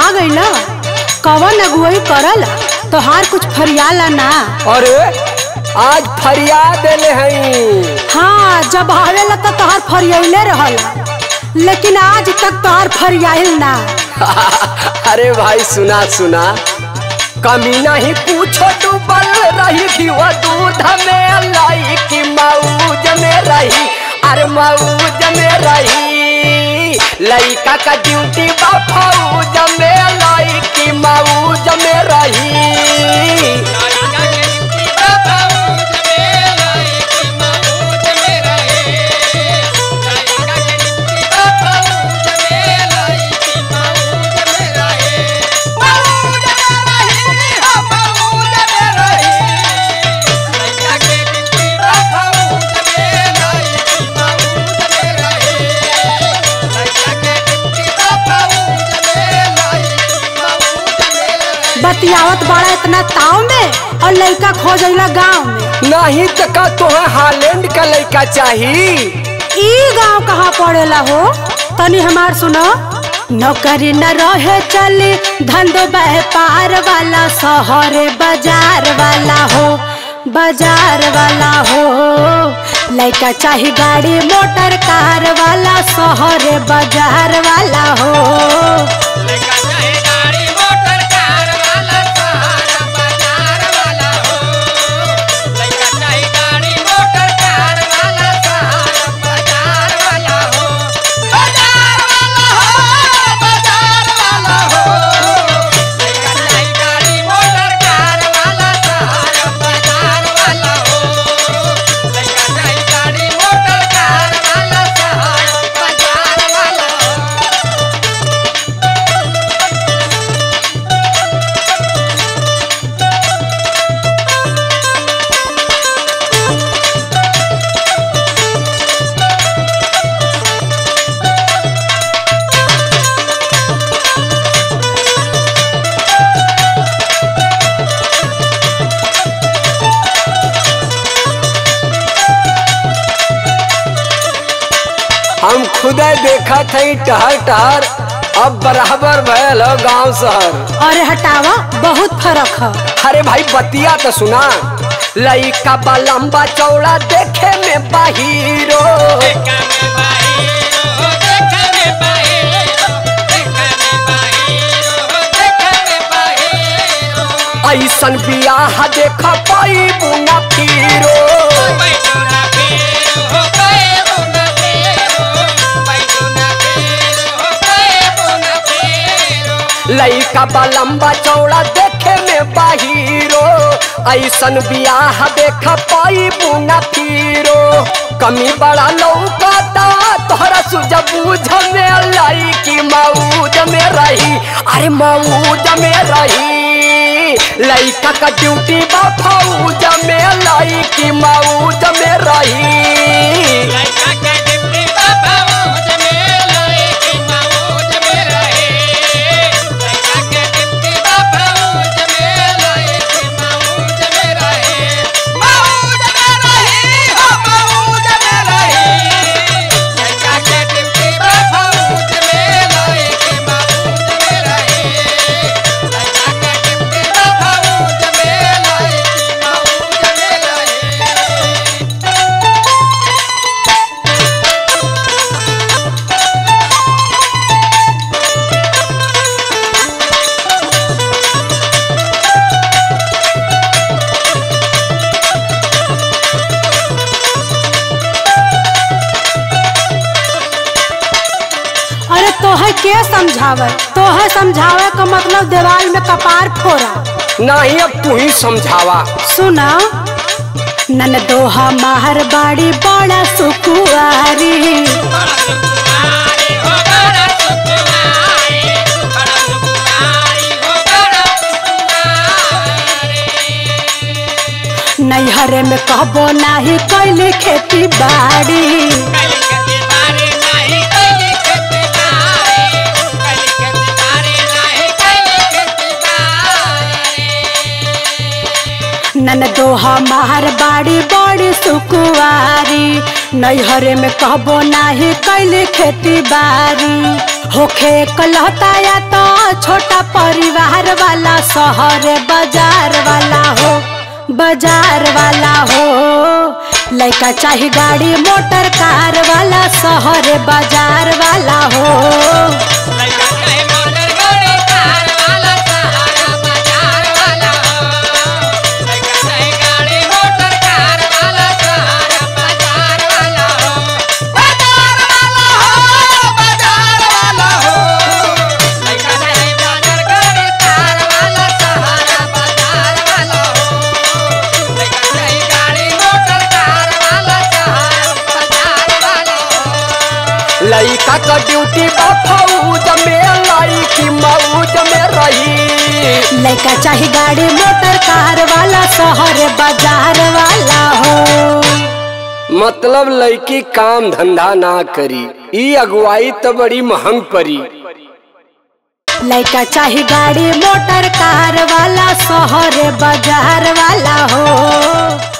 आ गई कवन अगुवई करल तोहार कुछ फरियाला ना अरे आज फरियाद देले हई हाँ जब आवेला तो तोहार फरियाइले रहल लेकिन आज तक तोहार फरियाइल ना अरे भाई सुना सुना कमी नहीं पूछो डूबल रही कि वो दूध में लाई कि मऊज में रही अरे मऊज में रही लइका का ड्यूटी बा फौज में लाई कि मऊज में रही बतियावत बड़ा इतना ताव में और लड़का खोजला गांव में नहीं तो का तोहे हालैंड का लइका चाहिए ई गांव कहाँ पड़ेला हो तनी हमार सुनो नौकरी न रहे चली धंधो व्यापार वाला शहरे बाजार वाला हो बाजार वाला हो लड़का चाहे गाड़ी मोटर कार वाला शहरे बाजार वाला हो हम खुदे देखा थे टहर टहर अब बराबर भयल हो गांव शहर अरे हटावा बहुत फर्क है अरे भाई बतिया तो सुना लइका बा लंबा चौड़ा देखे में बाहिरो ऐसन बियाह देख पाई बुना फिरो लइका बा लंबा चौड़ा देखे में बाहिरो ऐसन बियाह देख पाई बुना फिरो कमी बड़ा लौकाता तोहरा सुझ बूझ में लाई की मऊज में रही अरे मऊज में रही लइका का ड्यूटी बा फौज में लाई की मऊज में रही अरे तोहे के समझावे तोहे समझावे का मतलब दीवार में कपार फोड़ा नहीं अब तू ही समझावा सुना नन दोहा माहर बाड़ी बड़ा सुकुआरी नैहरे में कहबो नाही कैले खेती बाड़ी नन दोहा मार बाड़ी बड़ी सुकुआरी नैहरे में कहबो नाही कैली खेती बारी होखे कलहता या तो छोटा परिवार वाला शहर बाजार वाला हो बाजार वाला हो लड़का चाहे गाड़ी मोटर कार वाला शहर बाजार वाला हो लड़का का ड्यूटी बा फौज में लड़की मौज में रही लड़का चाहे गाड़ी मोटर कार वाला शहर बाजार वाला हो मतलब लड़की काम धंधा ना करी ई अगुवाई तो बड़ी महंग परी लड़का चाहे गाड़ी मोटर कार वाला शहर बाजार वाला हो